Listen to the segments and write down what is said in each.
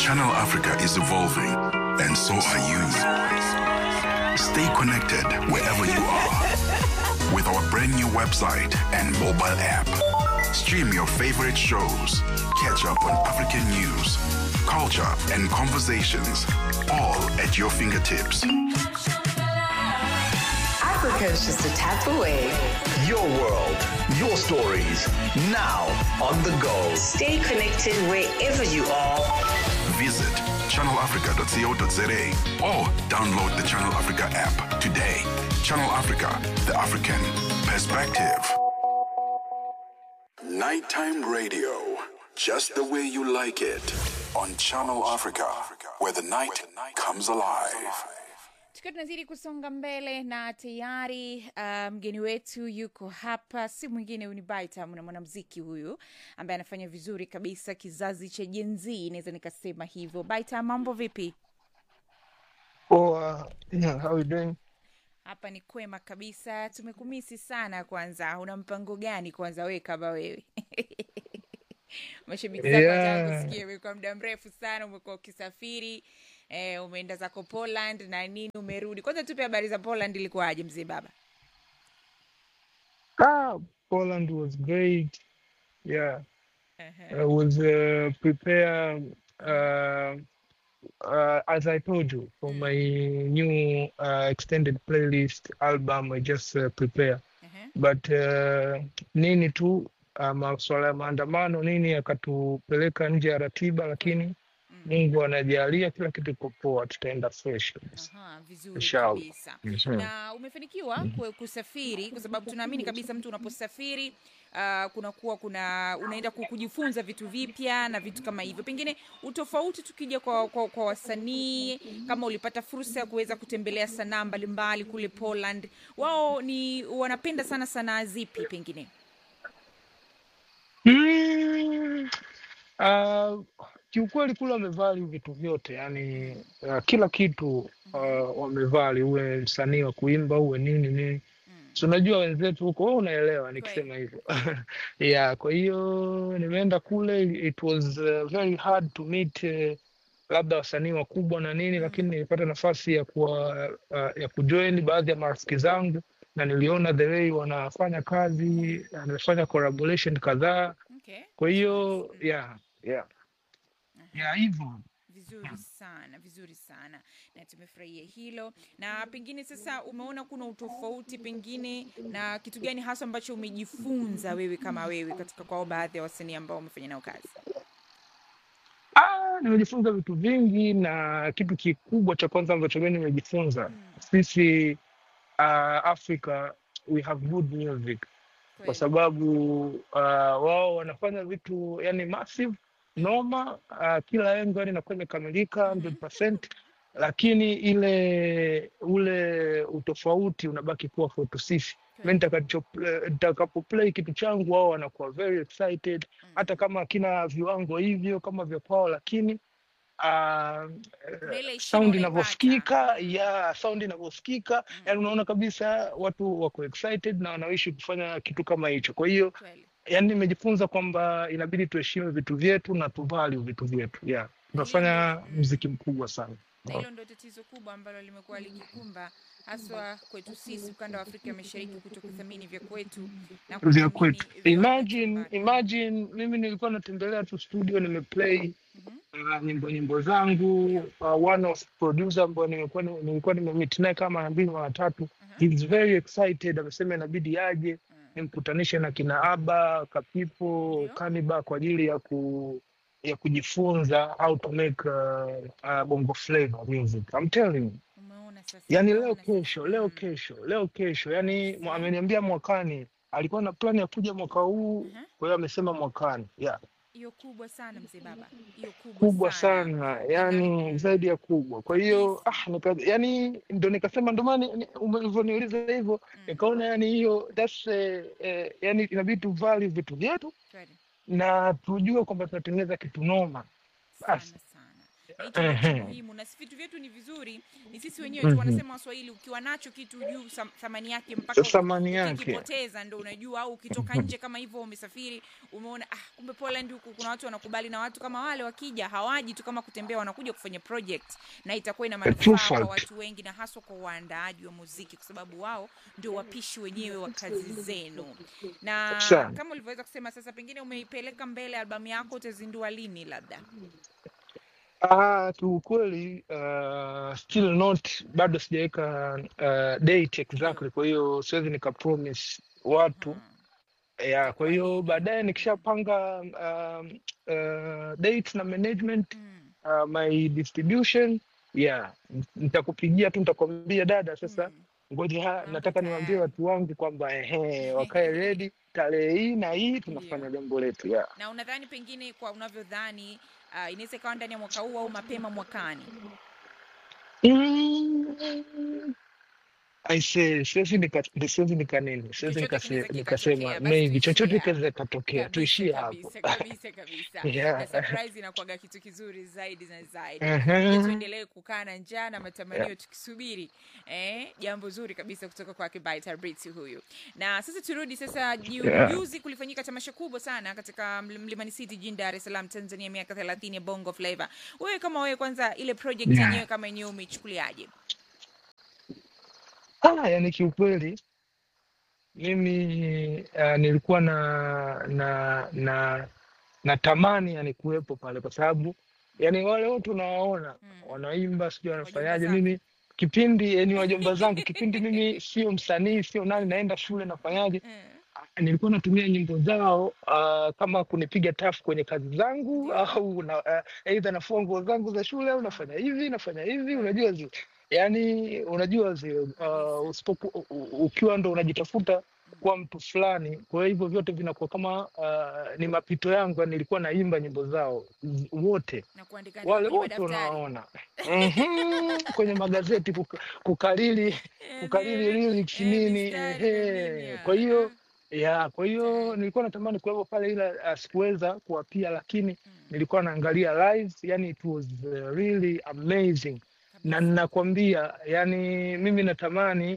Channel Africa is evolving, and so are you. Stay connected wherever you are with our brand new website and mobile app. Stream your favorite shows, catch up on African news, culture, and conversations, all at your fingertips. Africa is just a tap away. Your world, your stories, now on the go. Stay connected wherever you are. Visit channelafrica.co.za or download the Channel Africa app today. Channel Africa, the African perspective. Nighttime radio, just the way you like it, on Channel Africa, where the night comes alive. tukiwa tunazidi kusonga mbele na tayari uh, mgeni wetu yuko hapa si mwingine huyu ni Baitam na mwanamziki huyu ambaye anafanya vizuri kabisa kizazi cha Gen Z naweza nikasema hivyo Baitam mambo vipi Oh, uh, yeah, how you doing? hapa ni kwema kabisa tumekumisi sana kwanza una mpango gani kwanza wewe kama wewe mashabiki zako Yeah. wanataka kusikia wewe kwa muda mrefu sana umekuwa ukisafiri eh, umeenda zako poland na nini umerudi kwanza tupe habari za poland ilikuwaje mzee baba Ah, Poland was great. Yeah, Ehe. I was uh, prepare uh, uh, as I told you for my new uh, extended playlist album. I just uh, prepare, Ehe. but uh, nini tu uh, masuala ya maandamano nini yakatupeleka nje ya ratiba, lakini Mungu anajalia kila kitu iko poa, tutaenda fresh. Aha, vizuri Inshallah. kabisa Mhm. na umefanikiwa ku- kusafiri kwa sababu tunaamini kabisa mtu unaposafiri uh, kunakuwa kuna unaenda ku- kujifunza vitu vipya na vitu kama hivyo pengine utofauti tukija kwa, kwa, kwa wasanii kama ulipata fursa ya kuweza kutembelea sanaa mbalimbali kule poland wao ni wanapenda sana sanaa zipi pengine Mm, uh, kiukweli kule wamevali vitu vyote yani uh, kila kitu uh, wamevali, uwe msanii wa kuimba uwe nini nini, si unajua wenzetu huko, wewe unaelewa nikisema hivyo yeah. Kwa hiyo nimeenda kule, it was uh, very hard to meet uh, labda wasanii wakubwa na nini, lakini nilipata nafasi ya kuwa uh, ya kujoin baadhi ya marafiki zangu na niliona the way wanafanya kazi, amefanya collaboration kadhaa okay. kwa hiyo yeah, yeah. Yeah, hivyo vizuri sana vizuri sana na tumefurahia hilo na pengine sasa umeona kuna utofauti pengine na kitu gani hasa ambacho umejifunza wewe kama wewe katika kwao baadhi ya wasanii ambao umefanya nao kazi ah, nimejifunza vitu vingi na kitu kikubwa cha kwanza ambacho mimi nimejifunza sisi uh, Africa we have good music kwa Kweli. sababu uh, wao wanafanya vitu yani massive noma uh, kila engo yani inakuwa imekamilika 100%, lakini ile ule utofauti unabaki kuwa kwetu sisi mi nitakacho- nitakapo play kitu changu wao wanakuwa very excited hata kama akina viwango hivyo kama vya kwao lakini uh, Kuna ile heshima sound unaipata. inavyosikika ya sound inavyosikika yani unaona kabisa watu wako excited na wanawishi kufanya kitu kama hicho kwa hiyo Kweli. yani nimejifunza kwamba inabidi tuheshimu vitu vyetu na tuvalue vitu vyetu yeah tunafanya mziki mkubwa sana na hilo ndo tatizo kubwa ambalo limekuwa likikumba haswa kwetu sisi ukanda wa afrika ya mashariki kuto kuthamini vya kwetu na vya kuthamini kwetu vya imagine imagine mimi nilikuwa natembelea tu studio nimeplay uh, nyimbo nyimbo zangu uh, one of producer ambao nimekuwa ni- nilikuwa nimemit naye kama mara mbili mara tatu he's very excited amesema inabidi aje nimkutanishe na kina aba kapipo kaniba kwa ajili ya ku ya kujifunza how to make uh, uh, bongo flavor music I'm telling you umeona sasa yani leo kesho leo kesho leo kesho yani mwa- ameniambia mwakani alikuwa na plani ya kuja mwaka huu kwa hiyo amesema mwakani yeah. hiyo kubwa sana mzee baba hiyo kubwa, kubwa sana yani zaidi ya kubwa kwa hiyo ah, nika, yani ndo nikasema ndo maana ni- ume- ulivyoniuliza hivyo nikaona yani hiyo that's eh, eh, yani inabidi tu value vitu vyetu Kweli. na tujue kwamba tunatengeneza kitu noma basi na hicho ndio kitu Ehe. muhimu na si vitu vyetu ni vizuri ni sisi wenyewe tu Mhm. wanasema waswahili ukiwa nacho kitu juu sam- thamani yake mpaka Thamani yake. ukikipoteza ndo unajua au ukitoka nje kama hivyo umesafiri umeona ah, kumbe Poland huku kuna watu wanakubali na watu kama wale wakija hawaji tu kama kutembea wanakuja kufanya project na itakuwa ina true manufaa kwa fact. watu wengi na haswa kwa waandaaji wa muziki kwa sababu wao ndio wapishi wenyewe wa kazi zenu na Sana. kama ulivyoweza kusema sasa pengine umeipeleka mbele albamu yako utazindua lini labda Ah, kiukweli uh, still not bado sijaweka uh, date exactly, kwa hiyo siwezi nika promise watu ya, kwa hiyo baadaye nikishapanga um, uh, date na management mm. uh, my distribution yeah, nitakupigia tu nitakwambia dada, sasa ngoja ha- Mambo nataka niwaambie tayari. watu wangu kwamba ehe, wakae ready tarehe hii na hii tunafanya jambo letu yeah. na unadhani pengine kwa unavyodhani uh, inaweza ikawa ndani ya mwaka huu au mapema mwakani Mm. I say, siwezi nika siwezi nika nini siwezi chochote nikase- kinaweza nikasema kikatokea basi maybe chochote tuishie kinaweza hapo kikatokea, kabisa tuishie hapo. kabisa kabisa kabisa Yeah. na surprise inakuwaga kitu kizuri zaidi na zaidi Mhm. Ili tuendelee kukaa na njaa na matamanio Yeah. tukisubiri eh, jambo zuri kabisa kutoka kwake Baita Brits huyu na sasa turudi sasa ju- Yeah. juzi kulifanyika tamasha kubwa sana katika Ml- Mlimani City jijini Dar es Salaam Tanzania miaka 30 ya Bongo Flava wewe kama wewe kwanza ile project Yeah. yenyewe kama yenyewe umeichukuliaje Ah, yani kiukweli mimi uh, nilikuwa na na na natamani yani kuwepo pale kwa sababu yani wale wote unawaona Mm. wanaimba sijui Wajomba wanafanyaje, zako. mimi kipindi yani wajomba zangu kipindi mimi sio msanii sio nani, naenda shule nafanyaje Eh, nilikuwa natumia nyimbo zao uh, kama kunipiga tafu kwenye kazi zangu Ndio. au na, uh, aidha nafua nguo zangu za shule au nafanya hivi nafanya hivi, unajua zi, yani unajua zi, uh, usipoku, u- u- ukiwa ndo unajitafuta kuwa mtu fulani, kwa hivyo vyote vinakuwa kama uh, ni mapito yangu, yani nilikuwa naimba nyimbo zao z- wote na kuandika andika wale kwenye wote madaftari unawaona Mhm, kwenye magazeti kuka, kukariri kukariri Ehe, lyrics eh, nini mistari na nini, ehe. ah, Kwa hiyo ah. ya kwa hiyo Eh. nilikuwa natamani kuwepo pale ila uh, sikuweza kuwapia, lakini Mm. nilikuwa naangalia live, yani it was uh, really amazing, na ninakwambia, yani mimi natamani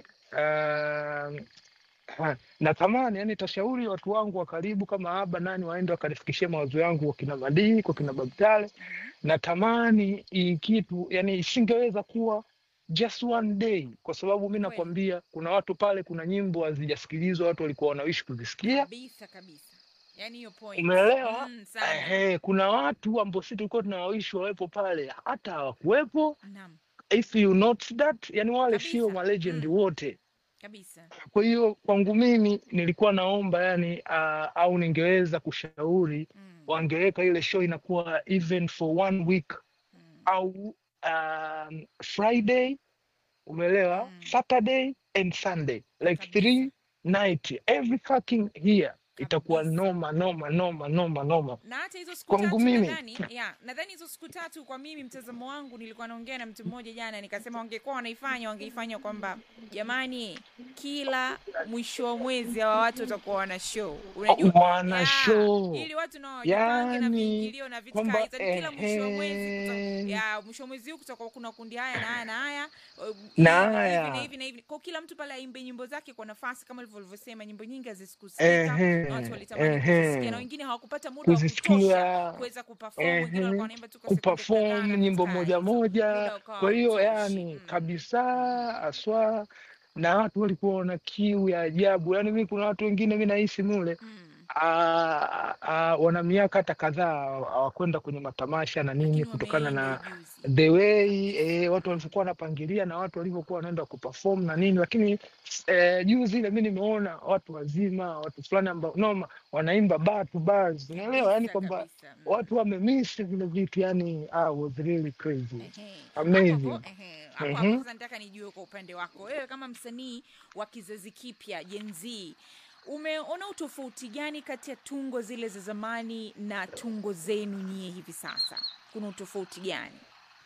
uh, ha, natamani yani tashauri watu wangu wa karibu kama Aba nani waende wakanifikishie mawazo yangu kwa kina Madii, kwa kina Babtale. Natamani hii kitu yani isingeweza kuwa just one day, kwa sababu mi Kweli. nakwambia kuna watu pale, kuna nyimbo hazijasikilizwa, watu walikuwa wanawishi kuzisikia. kabisa kabisa yani hiyo point Umeelewa? mm, sana Ehe, kuna watu ambao sisi tulikuwa tunawawishi wawepo pale, hata hawakuwepo. naam If you notice that, yani wale sio Kabisa. malegend Mm. wote. kabisa Kwa hiyo kwangu mimi nilikuwa naomba yani, uh, au ningeweza kushauri mm. wangeweka ile show inakuwa even for one week Mm. au um, Friday, umeelewa? Mm. Saturday and Sunday like Kabisa. three night every fucking year itakuwa Kabisa. noma noma noma noma noma. na hata hizo siku Kwangu tatu mimi. nadhani ya nadhani hizo siku tatu kwa mimi mtazamo wangu nilikuwa naongea na mtu mmoja jana nikasema wangekuwa wanaifanya wangeifanya kwamba jamani kila mwisho wa mwezi hawa watu watakuwa wana show unajua Wana Ya, show ili watu nao wajipange na yani viingilio na vitu kwamba kaa hizo kila mwisho wa mwezi kuta, ehe, ya mwisho wa mwezi huu kutakuwa kuna kundi haya na haya na haya uh, na hivi na haya hivi na hivi kwa kila mtu pale aimbe nyimbo zake kwa nafasi kama ulivyo ulivyosema nyimbo nyingi hazikusikika ehe, na watu walitamani kuzisikia na ehe, wengine hawakupata muda wa kutosha kuzisikia kuweza kuperform wengine walikuwa ehe, wanaimba tu kwa sekunde kadhaa kuperform na nyimbo vitu kaa moja hizo moja. muda ukawa Kwa hiyo hautoshi yani mm. kabisa aswa, na watu walikuwa wana kiu ya ajabu. Yani mi kuna watu wengine mi nahisi mule Mm. ah, ah, wana miaka hata kadhaa hawakwenda kwenye matamasha na nini lakini kutokana wameenda na juzi the way eh, watu walivyokuwa wanapangilia na watu walivyokuwa wanaenda kuperform na nini, lakini eh, juzi ile mi nimeona watu wazima, watu fulani ambao noma wanaimba bar to bars, unaelewa, yani kabisa kwamba kabisa mm. watu wamemiss vile vitu, yani ah, was really crazy Ehe. Hapo hapo amazing. ehe, hapo hapo Mhm. sasa nataka nijue kwa upande wako wewe kama msanii wa kizazi kipya Gen Z umeona utofauti gani kati ya tungo zile za zamani na tungo zenu nyie hivi sasa kuna utofauti gani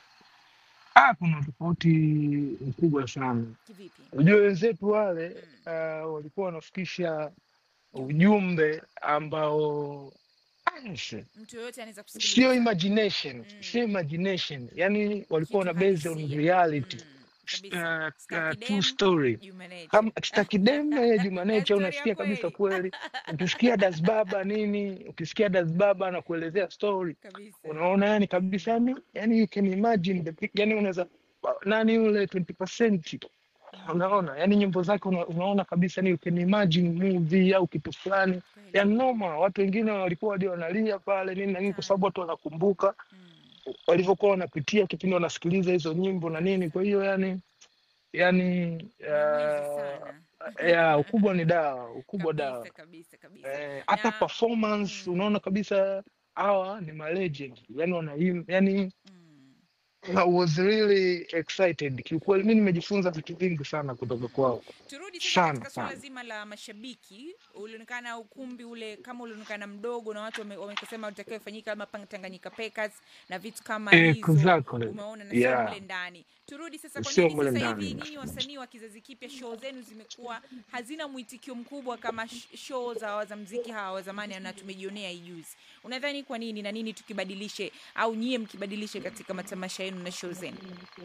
Ah, kuna tofauti mkubwa sana. kivipi Unajua wenzetu wale mm. uh, walikuwa wanafikisha ujumbe ambao ah, Yes. mtu yoyote anaweza sio kusikiliza imagination Mm. sio imagination yani walikuwa kitu wana base on halisia reality mm. kabisa uh, uh, Staki true dem, story Juma Nature. kama stakideme Na jumanecha story ya unasikia kabisa kweli kweli ukisikia dasbaba nini ukisikia dasbaba anakuelezea story kabisa unaona yani kabisa yani yani you can imagine the pic- yani unaweza nani yule 20% unaona yani nyimbo zake una, unaona kabisa yani you can imagine movie au kitu fulani kweli ya noma watu wengine walikuwa hadi wanalia pale nini na nini kwa sana sababu watu wanakumbuka mm. walivyokuwa wanapitia kipindi wanasikiliza hizo nyimbo na nini kwa hiyo yani yani Nyamwezi uh, sana ya ukubwa ni dawa ukubwa dawa kabisa kabisa kabisa eh, hata na performance mm, unaona kabisa hawa ni malegend yani wanaim yani mm. I was really excited kiukweli mi nimejifunza vitu vingi sana kutoka kwao turudi sasa sana katika suala sana zima la mashabiki ulionekana ukumbi ule kama ulionekana mdogo na watu wame- wamekasema utakiwa ifanyika kama pang- Tanganyika Packers na vitu kama hizo exactly umeona na sio yeah mle ndani turudi sasa kwa sio nini mule sasa hivi ndani nyinyi wasanii wa kizazi kipya show zenu zimekuwa hazina mwitikio mkubwa kama sh- show za wazamziki hawa wa zamani na tumejionea hii juzi unadhani kwa nini na nini tukibadilishe au nyie mkibadilishe katika matamasha yenu na show zenu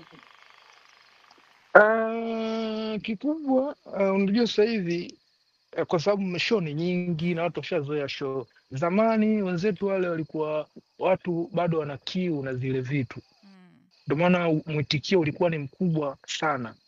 uh, kikubwa uh, unajua sasa hivi uh, kwa sababu show ni nyingi na watu washazoea show zamani wenzetu wale walikuwa watu bado wana kiu na zile vitu mm. ndio maana mwitikio ulikuwa ni mkubwa sana